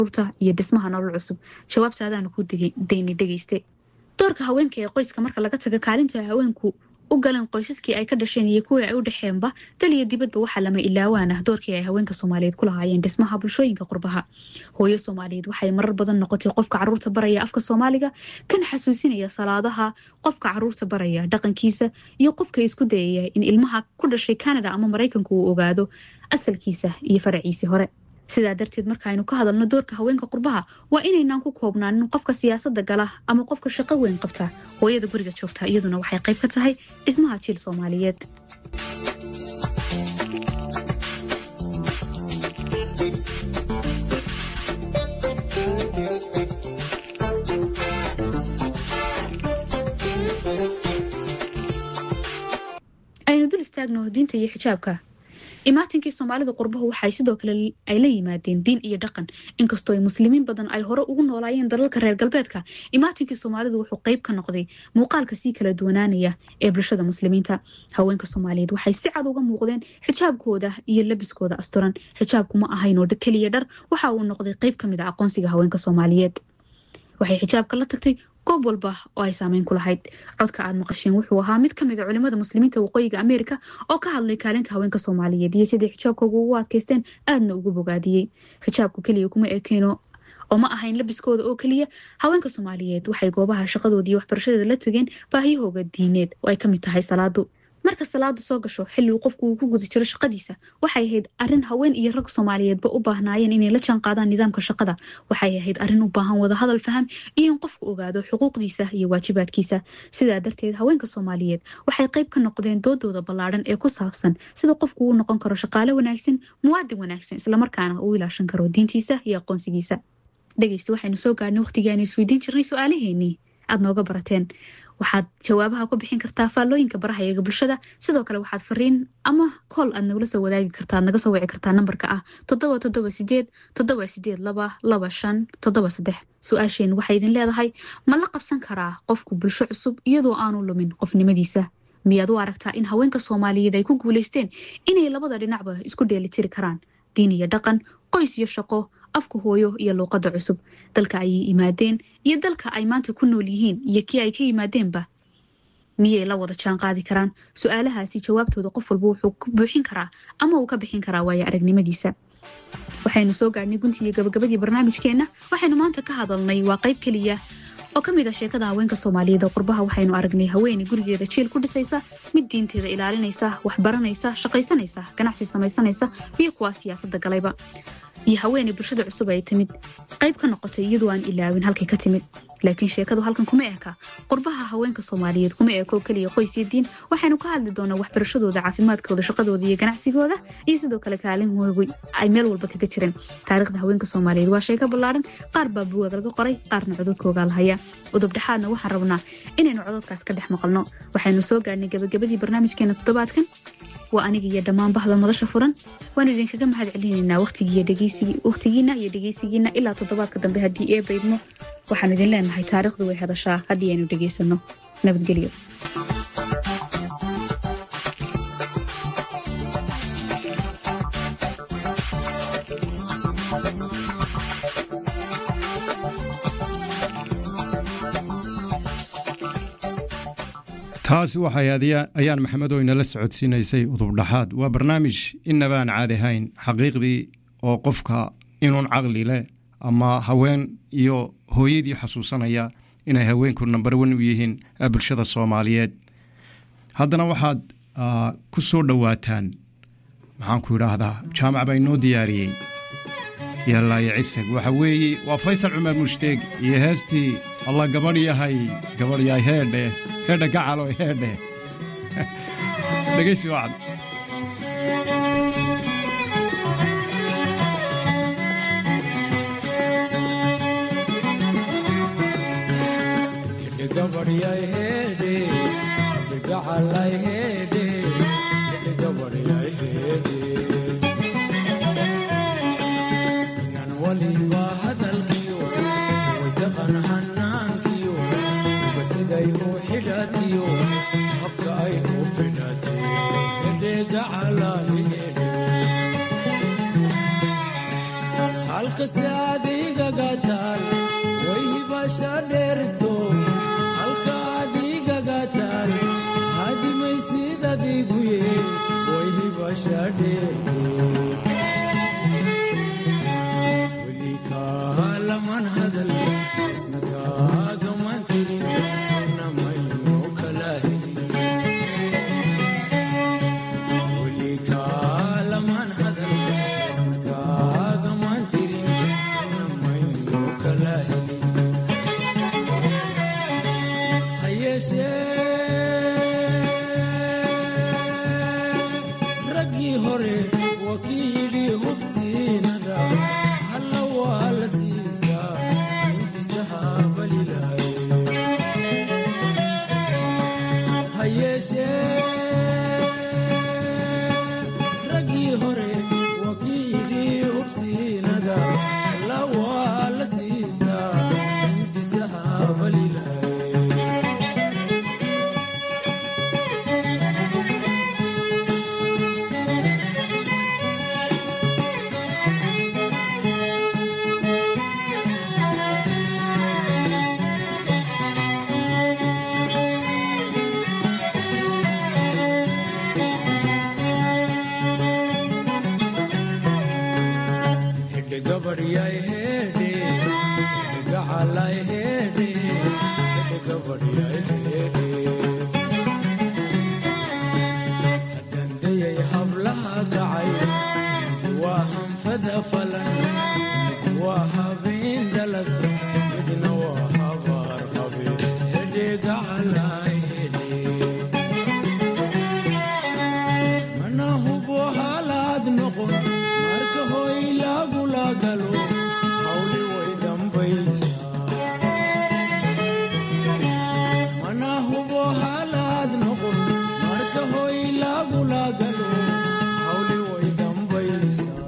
caruurta iyo dhismaha nolol cusub jawaabtaadaanu ku dayni dhegeyste doorka haweenka ee qoyska marka laga taga kaalinta haweenku u galeen qoysaskii ay ka dhasheen iyo kuwii ay u dhexeenba dal iyo dibadba waxaa lama ilaawaan ah doorkii ay haweenka soomaaliyeed ku lahaayeen dhismaha bulshooyinka qurbaha hooyo soomaaliyeed waxay marar badan noqotay qofka caruurta baraya afka soomaaliga kan xasuusinaya salaadaha qofka caruurta baraya dhaqankiisa iyo qofka isku dayaya in ilmaha ku dhashay canada ama maraykanku uu ogaado asalkiisa iyo faraciisii hore sidaa darteed markaaynu ka hadalno doorka haweenka qurbaha waa inaynaan ku koobnaanin qofka siyaasada gala ama qofka shaqo weyn qabta hooyada guriga joogta iyaduna waxay qayb ka tahay dhismaha jiil soomaaliyeed aynu dul istaagno diinta iyo xijaabka imaatinkii soomaalida qurbahu waxay sidoo kale ay la yimaadeen diin iyo dhaqan inkastoo ay muslimiin badan ay hore ugu noolaayeen dalalka reer galbeedka imaatinkii soomaalidu wuxuu qayb ka noqday muuqaalka sii kala duwanaanaya ee bulshada muslimiinta haweenka soomaaliyeed waxay si cad uga muuqdeen xijaabkooda iyo labiskooda asturan xijaabku ma ahayn oo keliya dhar waxa uu noqday qayb ka mid a aqoonsiga haweenka soomaaliyeed waxay xijaabka la tagtay goob walba oo ay saameyn ku lahayd codka aad maqasheen wuxuu ahaa mid ka mid a culimada muslimiinta waqooyiga ameerika oo ka hadlay kaalinta haweenka soomaaliyeed iyo siday xijaabkooga ugu adkaysteen aadna ugu bogaadiyey xijaabku keliya kuma ekeeno oo ma ahayn labiskooda oo keliya haweenka soomaaliyeed waxay goobaha shaqadooda iyo waxbarashadeeda la tageen baahiyahooga diineed oo ay ka mid tahay salaadu marka salaadu soo gasho xilli uu qofku uu ku guda jiro shaqadiisa waxay ahayd arrin haween iyo rag soomaaliyeedba u baahnaayeen inay la jaan qaadaan nidaamka shaqada waxay ahayd arrin u baahan wadahadal faham iyo in qofku ogaado xuquuqdiisa iyo waajibaadkiisa sidaa darteed haweenka soomaaliyeed waxay qayb ka noqdeen doodooda ballaadhan ee ku saabsan sida qofku uu noqon karo shaqaale wanaagsan muwaadin wanaagsan islamarkaana uu ilaashan karo diintiisa iyo aqoonsigiisa dhegeysta waxaynu soo gaarnay waqtigii aynu isweydiin jirnay su-aalaheenii aad nooga barateen waxaad jawaabaha ku bixin kartaa faallooyinka baraha eega bulshada sidoo kale waxaad fariin ama kool aad nagula soo wadaagi kartaa naga soo wici kartaa nambarka ah toddoba toddoba sideed toddoba sideed laba laba shan toddoba saddex su-aasheen waxay idin leedahay ma la qabsan karaa qofku bulsho cusub iyadoo aanu lumin qofnimadiisa miyaad u aragtaa in haweenka soomaaliyeed ay ku guulaysteen inay labada dhinacba isku dheelitiri karaan diin iyo dhaqan qoys iyo shaqo afka hooyo iyo luuqadda cusub dalka ayay yimaadeen iyo dalka ay maanta ku nool yihiin iyo kii ay ka yimaadeenba miyay la wada jaan qaadi karaan su-aalahaasi jawaabtooda qof walba wuxuu ku buuxin karaa ama uu ka bixin karaa waayo aragnimadiisa waxaynu soo gaadhnay guntii iyo gabagabadii barnaamijkeenna waxaynu maanta ka hadalnay waa qayb keliya oo ka mid ah sheekada haweenka soomaaliyeed oo qurbaha waxaynu aragnay haweeney gurigeeda jiil ku dhisaysa mid diinteeda ilaalinaysa waxbaranaysa shaqaysanaysa ganacsi samaysanaysa iyo kuwaa siyaasadda galayba iyo haweeney bulshada cusub ay timid qayb ka noqotay iyadoo aan ilaawin halkay ka timid laakiin sheekadu halkan kuma eka qurbaha haweenka soomaaliyeed kuma eko keliya qoys iyo diin waxaynu ka hadli doonaa waxbarashadooda caafimaadkooda shaqadooda iyo ganacsigooda iyo sidoo kale kaalinhoogu ay meel walba kaga jireen taariikhda haweenka soomaaliyeed waa sheeko ballaaran qaar baa buwaag laga qoray qaarna cododkoogaa lahaya udub dhexaadna waxaan rabnaa inaynu cododkaas ka dhex maqalno waxaynu soo gaadhnay gabagabadii barnaamijkeena toddobaadkan waa aniga iyo dhammaan bahda madasha furan waanu idinkaga mahad celinaynaa waqtigiina iyo dhegeysigiina ilaa toddobaadka dambe haddii ee baydmo waxaanu idin leenahay taariikhdu way hadashaa haddii aynu dhegeysanno nabadgelyo taasi waxay ayaan maxamed oo inala socodsiinaysay udubdhaxaad waa barnaamij inabaan caadi ahayn xaqiiqdii oo qofka inuun caqli leh ama haween iyo hooyadii xasuusanaya inay haweenku nambar wan u yihiin bulshada soomaaliyeed haddana waxaad ku soo dhowaataan maxaanku idhaahdaa jaamac baa inoo diyaariyey yallaayo cisag waxa weeye waa faysal cumar mushdeeg iyo heestii alla gabadh yahay gabadh yahay heedhe heedhe gacalo heedhe dhegaysi wacad halkasta adiga kaalaman hadal isna kaagaman tirin namaynu kala helin weli kaalaman hadal isna kaagaman tirin namaynu kala helin hayeeshee raggii hore wakiili hubsiinada halla waa la siistaa intisaha balilaaye hayeeshee raggii hore wakiili hubsiinada halla waa la siistaa intisaha balilaaye hedhe gabadhyay hedhe hedhe gacalay hedhe hedhe gabadhyay hedhe haddandayay hablaha kacay mid waa hanfada falan mid waa habeen dhalad midna waa habaar qabe hedhe gacalay hedhe mana hubo halaad noqon marka hoy lagula galo hawli way dambaysaa mana hubo halaad noqon marka hoy lagula galo hawli way dambaysaa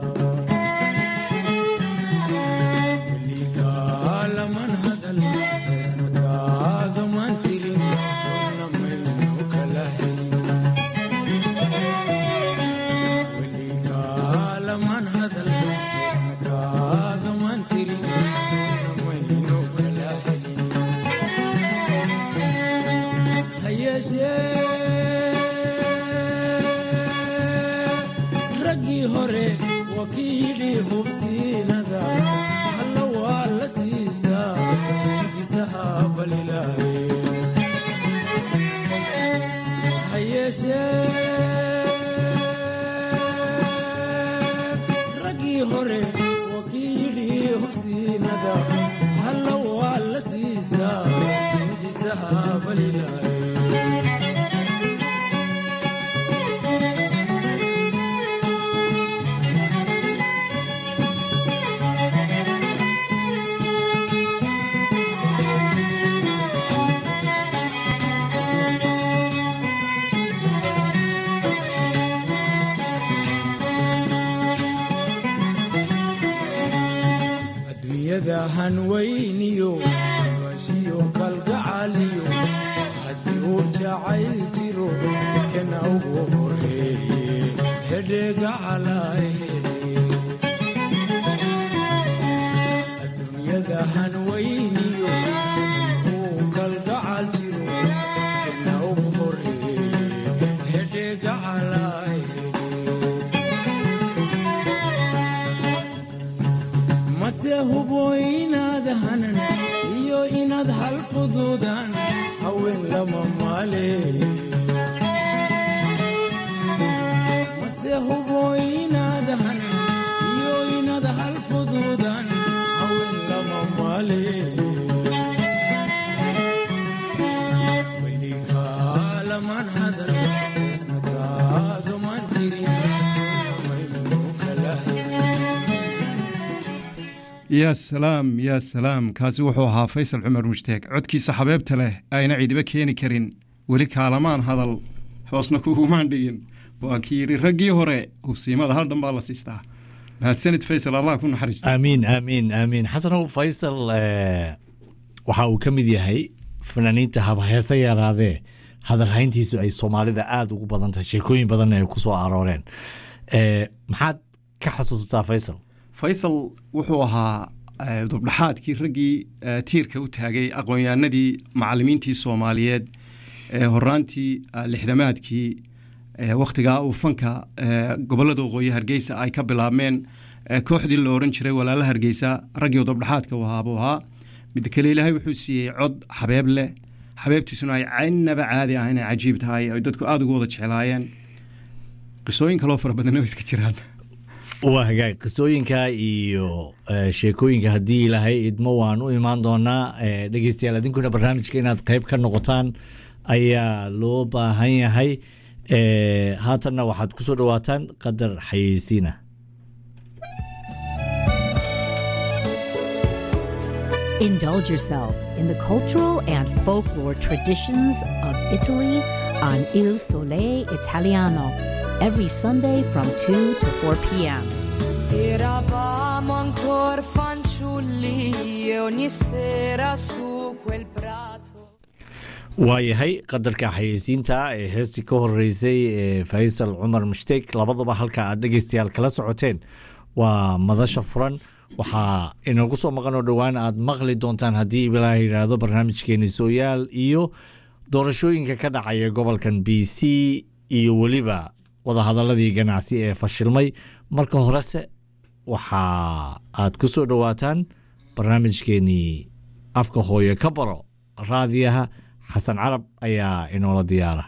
weligaalaman hadal heesna kaagaman tirin donna maynu kala helin weligaalaman hadal heesna kaagaman tirin namaynu kala helin hayeeshee raggii hore wakiili hubsiinada halla waa la siistaa hindisaha balilaaye hayeeshee raggii hore wakiili hubsiinada halla waa la siistaa hindisaha balilaaye adduunyada hanweyniyo habashiyo kalgacaliyo haddii uu jacayl jiro kana ugu horeeye hedhegacalay adduunyada hanweyniyo haddii uu kalgacal jiro kana ugu horeeye hedhegacalay mase hubo inaad hanan iyo inaad hal fuduudaan haween lama maale mase hubo inaad hanan iyo inaad hal fuduudaan haween lama maale weligaalaman hadal isna kaagaman tirin namaynu kala helin yaa salaam yaa salaam kaasi wuxuu ahaa faysal cumar mushtaag codkiisa xabeebta leh ayna cidiba keeni karin weli kaalamaan hadal hoosna kugumaan dhigin waa kii yidhi raggii hore hubsiimada hal dhan baa la siistaa mahadsanid faysal allah ku naxariista aamiin aamiin aamiin xasanow faysal eh, waxa uu ka mid yahay fanaaniinta habheese yaraadee hadalhayntiisu ay soomaalida aada ugu badan tahay sheekooyin badanna ay ku soo arooreen Eh, maxaad ka xasuustaa faysal faysal wuxuu ahaa eh, dubdhaxaadkii raggii eh, tiirka u taagay aqoon-yahanadii macalimiintii soomaaliyeed ee horaantii eh, lixdamaadkii eh, wakhtigaa uu fanka eh, gobollada waqooyi hargeysa ay ka bilaabmeen ee kooxdii la oran jiray walaala hargeysa raggii udubdhaxaadka u ahaa buu ahaa mid kale ilaahay wuxuu siiyey cod xabeeb leh xabeebtiisuna ay caynaba caadi ah inay cajiib tahay ay dadku aada ugu wada jeclaayeen qisooyin kaloo fara badanna way iska jiraan waa hagaag qisooyinka iyo eh, sheekooyinka haddii ilaahay idmo waan u imaan doonaa Eh, dhegeystayaal idinkuna barnaamijka inaad qayb ka noqotaan ayaa loo baahan yahay Eh, haatanna waxaad ku soo dhawaataan qadar xayeysiina Indulge yourself in the cultural and folklore traditions of Italy on Il Sole Italiano every Sunday from 2 to 4 p.m. Eravamo ancora fanciulli e ogni sera su quel prato. waayahay qadarka xayeysiinta ee heestii ka horeysay ee faysal cumar mushtek labadaba halka aad dhegeystayaal kala socoteen waa madasha furan waxaa inagu soo maqan oo dhowaan aad maqli doontaan haddii ilaa yidhaahdo barnaamijkeeni sooyaal iyo doorashooyinka ka dhacaya gobolkan b c iyo weliba wadahadaladii ganacsi ee fashilmay marka horese waxa aad ku soo dhowaataan barnaamijkeenii afka hooye ka baro raadiyaha xasan carab ayaa inoola diyaara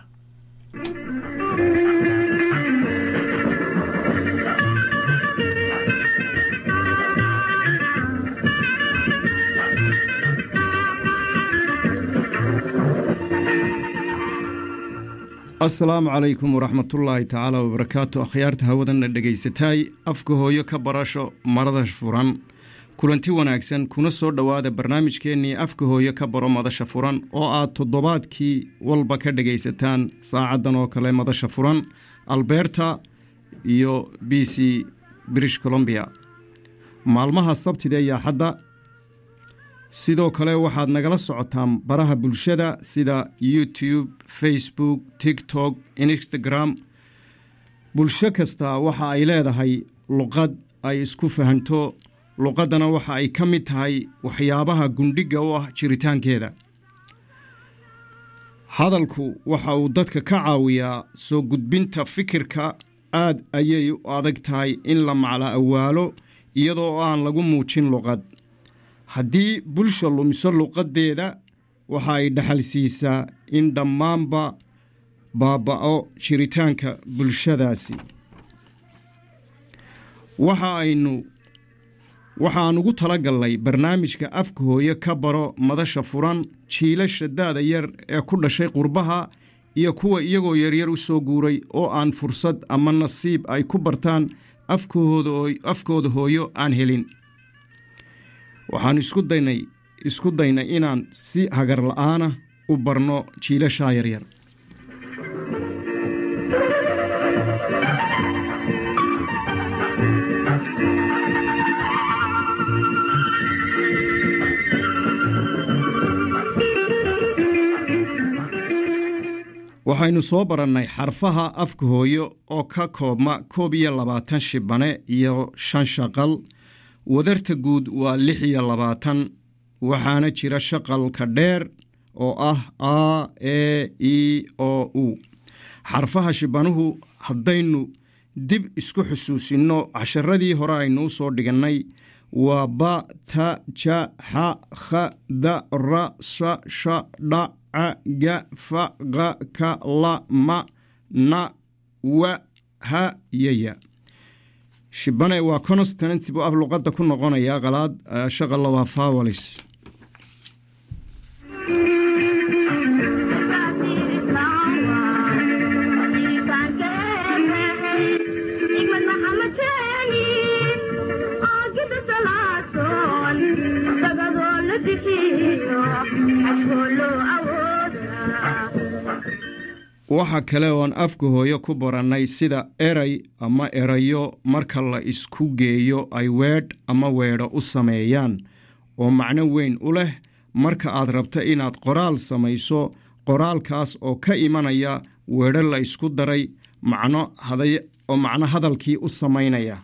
asalaamu calaykum waraxmatullaahi tacaala wabarakaatu akhyaarta hawadanna dhegaysataay afka hooyo ka barasho marada furan kulanti wanaagsan kuna soo dhowaada barnaamijkeennii afka hooyo ka baro madasha furan oo aad toddobaadkii walba ka dhegaysataan saacaddan oo kale madasha furan alberta iyo b c british colombia maalmaha sabtida iyo axadda sidoo kale waxaad nagala socotaan baraha bulshada sida youtube facebook tiktok instagram bulsho kasta waxa ay leedahay luqad ay isku fahanto luqaddana waxa ay ka mid tahay waxyaabaha gundhigga u ah jiritaankeeda hadalku waxa uu dadka ka caawiyaa soo gudbinta fikirka aad ayay u adag tahay in la macla awaalo iyadoo aan lagu muujin luqad haddii bulsha lumiso luqaddeeda waxa ay dhaxal siisaa in dhammaanba baaba'o jiritaanka bulshadaasi waxa aynu waxaan ugu tala galnay barnaamijka afka hooye ka baro madasha furan jiilasha da'da yar ee ku dhashay qurbaha iyo kuwa iyagoo yaryar u soo guuray oo aan fursad ama nasiib ay ku bartaan afkahooda afkooda hooyo aan helin waxaan isku daynay isku daynay inaan si hagar la'aana u barno jiilashaa yaryar waxaynu soo barannay xarfaha afka hooyo oo ka koobma koob iyo labaatan shibane iyo shan shaqal wadarta guud waa lix iyo labaatan waxaana jira shaqalka dheer oo ah a e i o u xarfaha shibanuhu haddaynu dib isku xusuusinno casharadii hore aynuu soo dhigannay waa ba ta ja xa kha da ra sa sha dha ca ga fa qa ka la ma na wa ha yaya shibane waa constant buu af luqadda ku noqonayaa qalaad shaqalla waa fawalis waxa kale oon afka hooyo ku barannay sida eray ama erayo marka la isku geeyo ay weedh ama weedho u sameeyaan oo macno weyn u leh marka aad rabta inaad qoraal samayso qoraalkaas oo ka imanaya weedho la isku daray macno oo macno hadalkii u samaynaya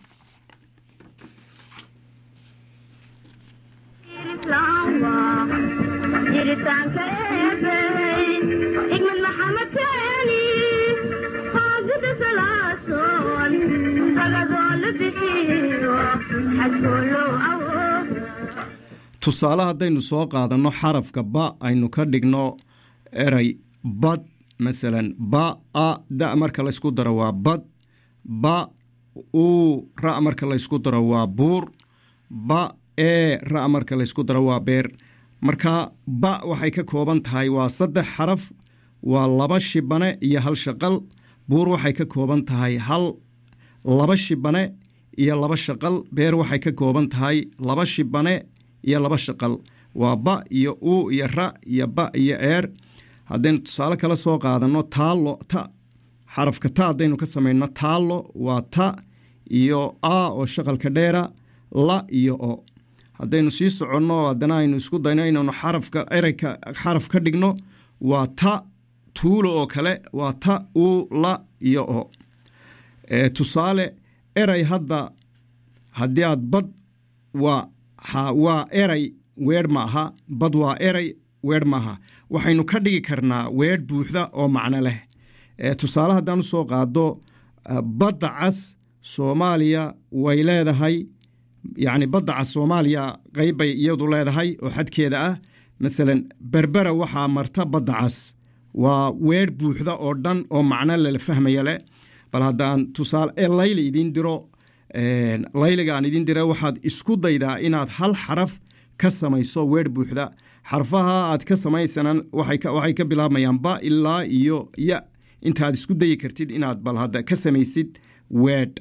tusaale haddaynu soo qaadanno xarafka ba aynu ka dhigno eray bad masalan ba a da marka laysku daro waa bad ba u ra marka laysku daro waa buur ba ee ra marka laysku daro waa beer marka ba waxay ka kooban tahay waa saddex xaraf waa laba shibane iyo hal shaqal buur waxay ka kooban tahay hal laba shibane iyo laba shaqal beer waxay ka kooban tahay laba shibane iyo laba shaqal waa ba iyo u iyo ra iyo ba iyo eer haddaynu tusaale kala soo qaadanno taallo ta xarafka ta haddaynu ka samayno taallo waa ta iyo a oo shaqalka dheera la iyo o haddaynu sii soconno haddana aynu isku dayno inaynu xarafka ereyka xaraf ka dhigno waa ta tuulo oo kale waa ta u la iyo o tusaale erey hadda haddii aad bad waa waa erey weedh ma aha bad waa erey weedh maaha waxaynu ka dhigi karnaa weedh buuxda oo macno leh tusaale haddaan u soo qaado badda cas soomaaliya way leedahay yacni badda cas soomaaliya qayb bay iyadu leedahay oo xadkeeda ah masalan berbera waxaa marta badda cas waa weedh buuxda oo dhan oo macno lala fahmaya leh bal haddaan tusaale ee layli idiin diro layliga aan idiin dira waxaad isku daydaa inaad hal xaraf ka samayso weedh buuxda xarfaha aad ka samaysanan waxay ka bilaabmayaan ba ilaa iyo ya intaad isku dayi kartid inaad bal hadda ka samaysid weedh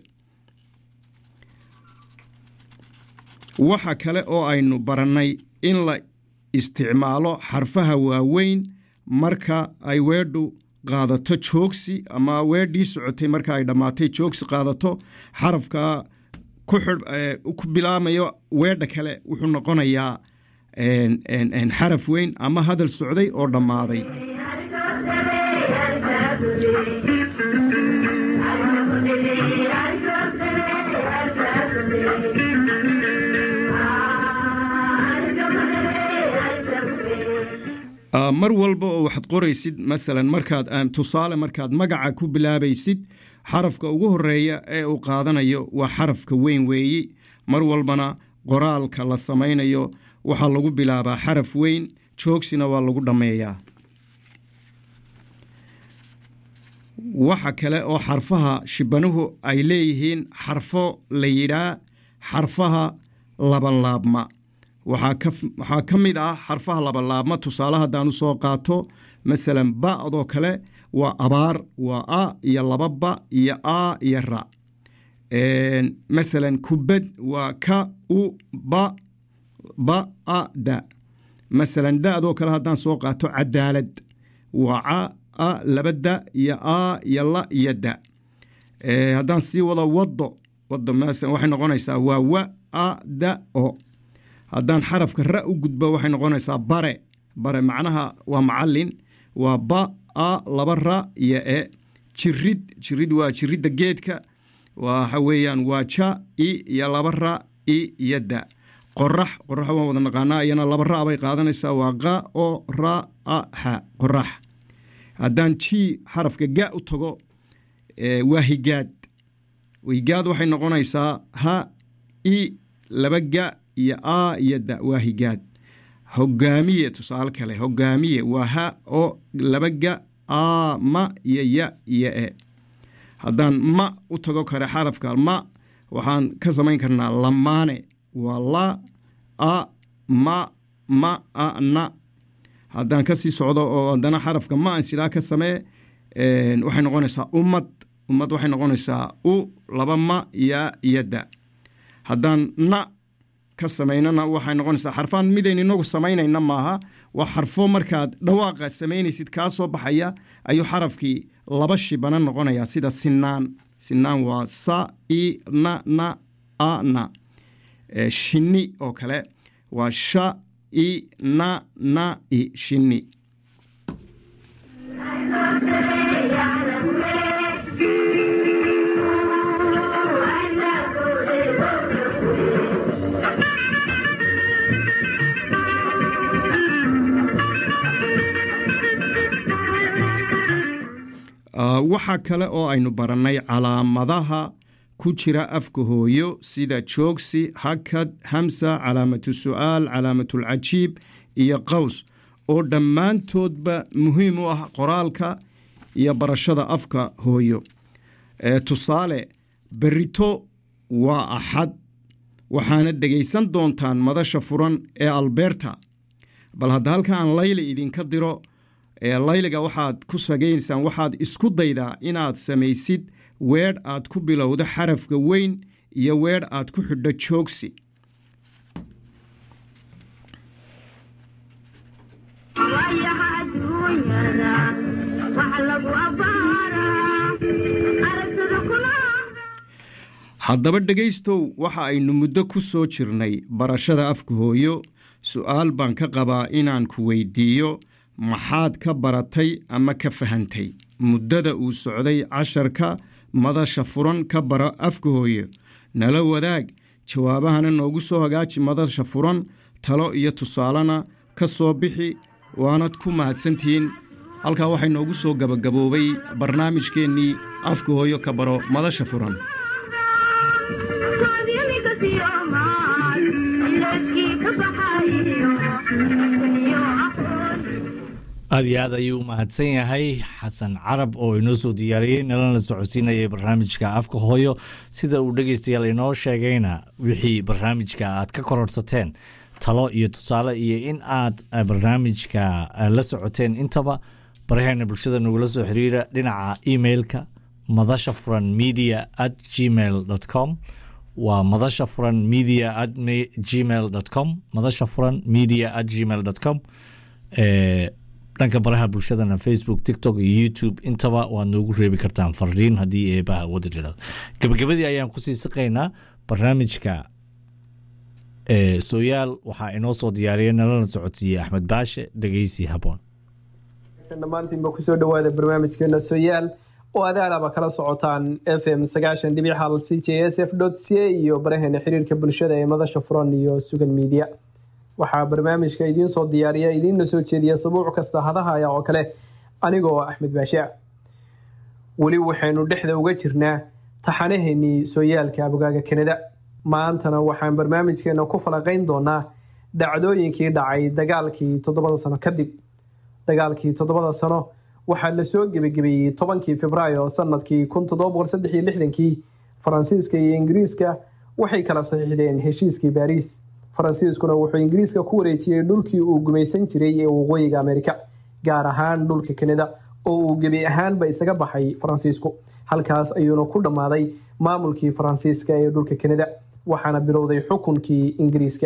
waxa kale oo aynu barannay in la isticmaalo xarfaha waaweyn marka ay weedhu qaadato joogsi ama weedhii socotay marka ay dhammaatay joogsi qaadato xarafka ku bilaamayo weedha kale wuxuu noqonayaa xaraf weyn ama hadal socday oo dhammaaday mar walba oo waxaad qoraysid masalan markaad tusaale markaad magaca ku bilaabaysid xarafka ugu horeeya ee uu qaadanayo waa xarafka weyn weeyi mar walbana qoraalka la samaynayo waxaa lagu bilaabaa xaraf weyn joogsina waa lagu dhammeeyaa waxa kale oo xarfaha shibanuhu ay leeyihiin xarfo la yidhaa xarfaha labanlaabma waxaa ka mid ah xarfaha labalaabma tusaale haddaan u soo qaato masalan ba'doo kale waa abaar waa a iyo laba ba iyo a iyo ra masalan kubad waa ka u ba ba a da masalan da'doo kale haddaan soo qaato cadaalad waa ca a laba da iyo a iyo la iyo da haddaan sii wado wado wado waxay noqonaysaa waa wa a da o haddaan xarafka ra u gudbo waxay noqonaysaa bare bare macnaha waa macalin waa ba a laba ra iyo e jirid jirid waa jiridda geedka waxa weeyaan waa ja i iyo laba ra i iyo da qorax qorax waan wada naqaanaa iyana laba ra bay qaadanaysaa waa qa o ra a xa qorax haddaan ji xarafka ga u tago waa higaad higaad waxay noqonaysaa ha i laba ga iyo a iyo da waa higaad hogaamiye tusaale kale hogaamiye waa ha oo laba ga a ma iyo ya iyo e haddaan ma u tago kare xarafka ma waxaan ka samayn karnaa lamaane waa la a ma ma a na haddaan kasii socdo oo haddana xarafka ma an silaa ka samee waxay noqonaysaa ummad ummad waxay noqonaysaa u laba ma ya iyo da haddaan na ka samaynana waxay noqonaysaa xarfaan midaynu inagu samaynayna maaha waa xarfo markaad dhawaaqa samaynaysid kaa soo baxaya ayuu xarafkii laba shibana noqonaya sida sinaan sinaan waa sa i na na a na shinni oo kale waa sha i na na i shinni waxaa kale oo aynu barannay calaamadaha ku jira afka hooyo sida joogsi hakad hamsa calaamatu su'aal calaamatulcajiib iyo qaws oo dhammaantoodba muhiim u ah qoraalka iyo barashada afka hooyo tusaale berito waa axad waxaana dhegaysan doontaan madasha furan ee alberta bal hadda halka aan layli idinka diro layliga waxaad ku sagaysaan waxaad isku daydaa inaad samaysid weedh aad ku bilowdo xarafka weyn iyo weedh aad ku xidho joogsi haddaba dhegaystow waxa aynu muddo ku soo jirnay barashada afka hooyo su'aal baan ka qabaa inaan ku weydiiyo maxaad ka baratay ama ka fahantay muddada uu socday casharka madasha furan ka bara afka hooyo nala wadaag jawaabahana noogu soo hagaaji madasha furan talo iyo tusaalena ka soo bixi waanad ku mahadsantihiin halkaa waxay noogu soo gabagaboobay barnaamijkeennii afka hooyo ka baro madasha furan aad iyo aad ayuu u mahadsan yahay xasan carab oo inoo soo diyaariyey nalana socodsiinayay barnaamijka afka hooyo sida uu dhegeystayaal inoo sheegayna wixii barnaamijka aad ka kororsateen talo iyo tusaale iyo in aad barnaamijka la socoteen intaba baraheena bulshada nagula soo xiriira dhinaca emailka madasha furan media at gmail com waa madasha furan media at gmail com madasha furan media at gmail com dhanka baraha bulshadana facebook tiktok iyo youtube intaba waad noogu reebi kartaan fariin haddii eebaha wada dhirado gabagabadii ayaan kusii siqaynaa barnaamijka sooyaal waxaa inoo soo diyaariya nalana socodsiiyey axmed baashe dhegeysi haboon dhammaantiinba kusoo dhawaada barnaamijkeena sooyaal oo adaadaba kala socotaan f m sagaashan dhibic hal c j s f dot c a iyo baraheena xiriirka bulshada ee madasha furan iyo sugan media waxaa barnaamijka idiin soo diyaariya idiinna soo jeediya sabuuc kasta hadahaya oo kale anigoo axmed baashaa weli waxaynu dhexda uga jirnaa taxanaheenii sooyaalka abogaaga kanada maantana waxaan barnaamijkeena ku falaqayn doonaa dhacdooyinkii dhacay dagaalkii toddobada sano kadib dagaalkii toddobada sano waxaa lasoo gebagebeeyey tobankii februaayo sanadkii kii faransiiska iyo ingiriiska waxay kala saxiixdeen heshiiskii baariis faransiiskuna wuxuu ingiriiska ku wareejiyey dhulkii uu gumaysan jiray ee waqooyiga amerika gaar ahaan dhulka kanada oo uu gebi ahaanba isaga baxay faransiisku halkaas ayuuna ku dhammaaday maamulkii faransiiska ee dhulka kanada waxaana bilowday xukunkii ingiriiska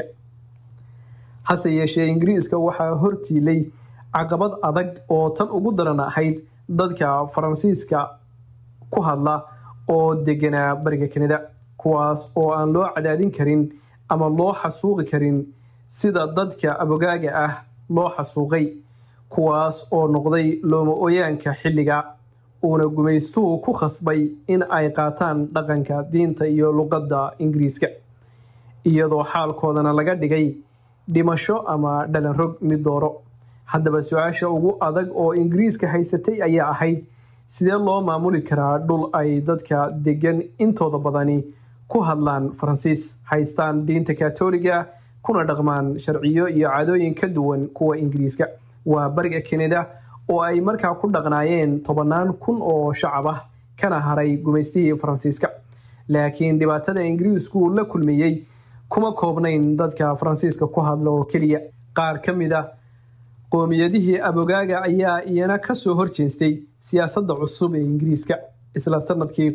hase yeeshee ingiriiska waxaa hortiilay caqabad adag oo tan ugu daran ahayd dadka faransiiska ku hadla oo deganaa bariga kanada kuwaas oo aan loo cadaadin karin ama loo xasuuqi karin sida dadka abogaaga ah loo xasuuqay kuwaas oo noqday looma ooyaanka xilliga uuna gumaystuhu ku khasbay in ay qaataan dhaqanka diinta iyo luqadda ingiriiska iyadoo xaalkoodana laga dhigay dhimasho ama dhalanrog mid dooro haddaba su-aasha ugu adag oo ingiriiska haysatay ayaa ahayd sidee loo maamuli karaa dhul ay dadka degan intooda badani ku hadlaan faransiis haystaan diinta katoliga kuna dhaqmaan sharciyo iyo cadooyin ka duwan kuwa ingiriiska waa bariga kanada oo ay markaa ku dhaqnaayeen tobannaan kun oo shacab ah kana haray gumaystihii faransiiska laakiin dhibaatada ingiriisku la kulmiyey kuma koobnayn dadka faransiiska ku hadla oo keliya qaar ka mid a qoomiyadihii abogaaga ayaa iyana kasoo horjeestay siyaasadda cusub ee ingiriiska isla sanadkii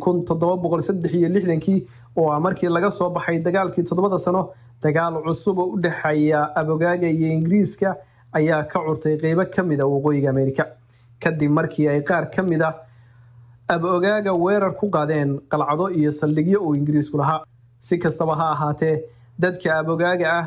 kii oo ah markii laga soo baxay dagaalkii toddobada sano dagaal cusub oo u dhexeeya abogaaga iyo ingiriiska ayaa ka curtay qeybo ka mid a waqooyiga amerika kadib markii ay qaar ka mid a abogaaga weerar ku qaadeen qalcado iyo saldhigyo uu ingiriisku lahaa si kastaba ha ahaatee dadka abogaaga ah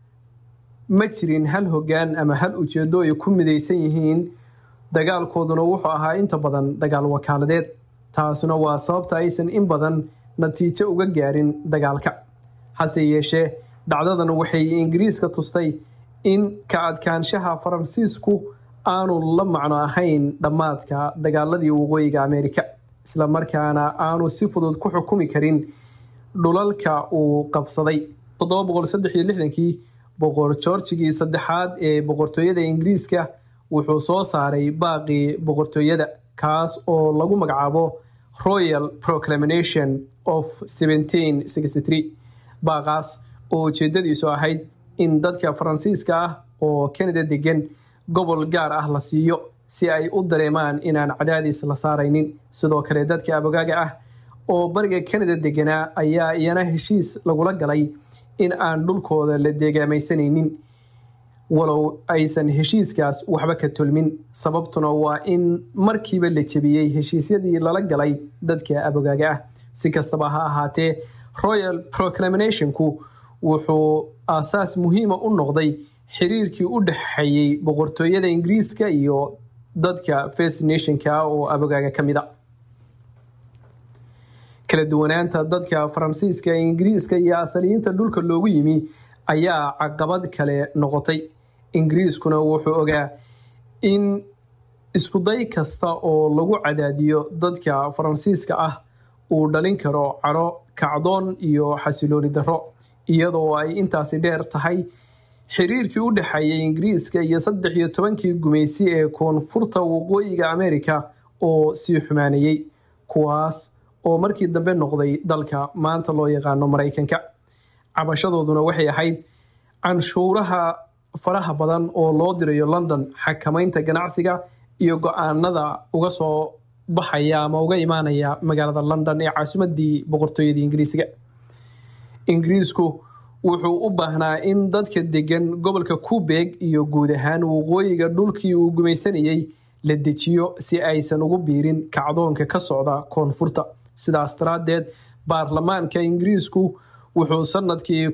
ma jirin hal hoggaan ama hal ujeedo ay ku midaysan yihiin dagaalkooduna wuxuu ahaa inta badan dagaal wakaaladeed taasuna waa sababta aysan in badan natiijo uga gaarin dagaalka hase yeeshee dhacdadan waxay ingiriiska tustay in ka adkaanshaha faransiisku aanu la macno ahayn dhammaadka dagaaladii waqooyiga amerika islamarkaana aanu si fudud ku xukumi karin dhulalka uu qabsaday kii boqor georgigii saddexaad ee boqortooyada ingiriiska wuxuu soo saaray baaqii boqortooyada kaas oo lagu magacaabo royal proclamation of baaqaas oo ujeedadiisu ahayd in dadka faransiiska ah oo kanada degan gobol gaar ah la siiyo si ay u dareemaan inaan cadaadiis la saaraynin sidoo kale dadka abogaaga ah oo bariga kanada deganaa ayaa iyana heshiis lagula galay in aan dhulkooda la deegaamaysanaynin walow aysan heshiiskaas waxba ka tulmin sababtuna waa in markiiba la jebiyey heshiisyadii lala galay dadka abogaaga ah si kastaba ha ahaatee royal proclamationku wuxuu aasaas muhiima u noqday xiriirkii u dhexeeyey boqortooyada ingiriiska iyo dadka first nationka oo abogaaga ka mid a kala duwanaanta dadka faransiiska ingiriiska iyo asaliyiinta dhulka loogu yimi ayaa caqabad kale noqotay ingiriiskuna wuxuu ogaa in iskuday kasta oo lagu cadaadiyo dadka faransiiska ah uu dhalin karo caro kacdoon iyo xasilooni darro iyadoo ay intaasi dheer tahay xiriirkii u dhexeeyay ingiriiska iyo saddex iyo tobankii gumaysi ee koonfurta waqooyiga amerika oo sii xumaanayey kuwaas oo markii dambe noqday dalka maanta loo yaqaano maraykanka cabashadooduna waxay ahayd canshuuraha faraha badan oo loo dirayo london xakamaynta ganacsiga iyo go-aanada uga soo baxaya ama uga imaanaya magaalada london ee caasimadii boqortooyadii ingiriisiga ingiriisku wuxuu u baahnaa in dadka degan gobolka kubeeg iyo guud ahaan waqooyiga dhulkii uu gumaysanayey la dejiyo si aysan ugu biirin kacdoonka ka socda koonfurta sidaas daraaddeed baarlamaanka ingiriisku wuxuu sanadkii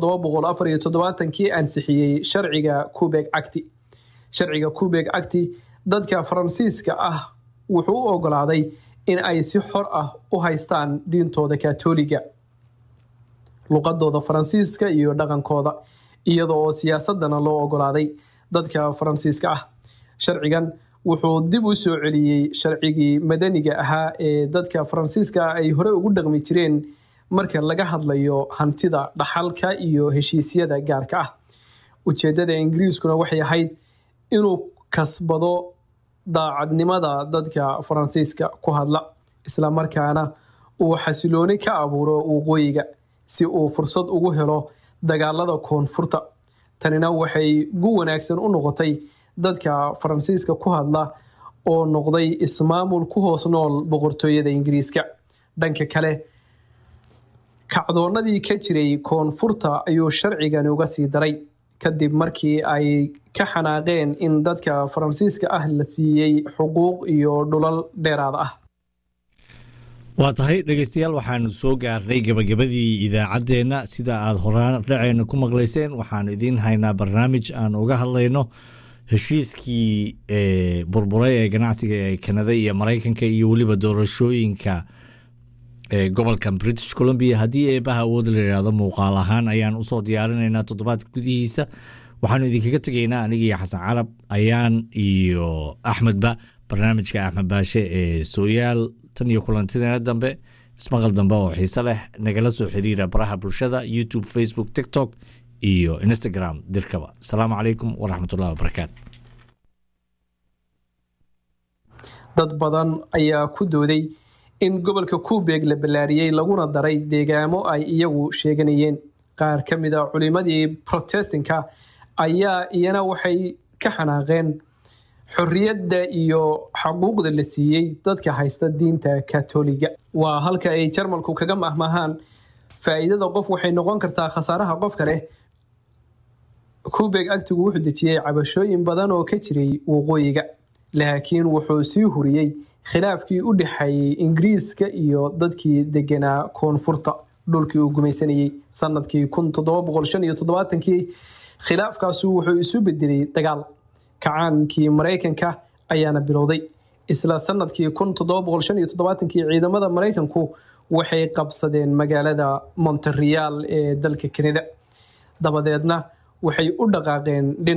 kii ansixiyey sharciga kubeg acti sharciga kubeg acti dadka faransiiska ah wuxuu u ogolaaday in ay si xor ah u haystaan diintooda katoliga luqadooda faransiiska iyo dhaqankooda iyada oo siyaasadana loo ogolaaday dadka faransiiska ah sharcigan wuxuu dib u soo celiyey sharcigii madaniga ahaa ee dadka faransiiska ay hore ugu dhaqmi jireen marka laga hadlayo hantida dhaxalka iyo heshiisyada gaarka ah ujeedada ingiriiskuna waxay ahayd inuu kasbado daacadnimada dadka faransiiska ku hadla islamarkaana uu xasilooni ka abuuro waqooyiga si uu fursad ugu helo dagaalada koonfurta tanina waxay gu wanaagsan u noqotay dadka faransiiska ku hadla oo noqday ismaamul ku hoos nool boqortooyada ingiriiska dhanka kale kacdoonadii ka jiray koonfurta ayuu sharcigani uga sii daray kadib markii ay ka xanaaqeen in dadka faransiiska ah la siiyey xuquuq iyo dhulal dheeraad ah waa tahay dhegeystayaal waxaanu soo gaarnay gebagabadii idaacaddeenna sida aada horaan dhaceena ku maqlayseen waxaanu idiin haynaa barnaamij aan uga hadlayno heshiiskii burburay ee ganacsiga ee kanada iyo maraykanka iyo weliba doorashooyinka gobolka british columbia haddii eebaha awood la yidhaahdo muuqaal ahaan ayaan usoo diyaarinaynaa toddobaadka gudihiisa waxaanu idinkaga tegaynaa anigii xasan carab ayaan iyo axmedba barnaamijka axmed baashe ee sooyaal tan iyo kulantideena dambe ismaqal dambe oo xiise leh nagala soo xiriira baraha bulshada youtube facebook tiktok iyo instagram dirkaba asalaamu calaykum waraxmatullahi wabarakaatu dad badan ayaa ku dooday in gobolka kubeeg la ballaariyey laguna daray deegaamo ay iyagu sheeganayeen qaar ka mid a culimadii protestinka ayaa iyana waxay ka xanaaqeen xorriyadda iyo xaquuqda la siiyey dadka haysta diinta katoliga waa halka ay jarmalku kaga mahmahaan faa'iidada qof waxay noqon kartaa khasaaraha qofka leh kubeg agtigu wuxuu dejiyey cabashooyin badan oo ka jiray waqooyiga laakiin wuxuu sii huriyey khilaafkii u dhexeeyey ingiriiska iyo dadkii deganaa koonfurta dhulkii uu gumaysanayey sanadkii kii khilaafkaasu wuxuu isu bedelay dagaal kacaankii maraykanka ayaana bilowday isla sanadkii kii ciidamada maraykanku waxay qabsadeen magaalada montereal ee dalka kanada dabadeedna waxay u dhaqaaqeen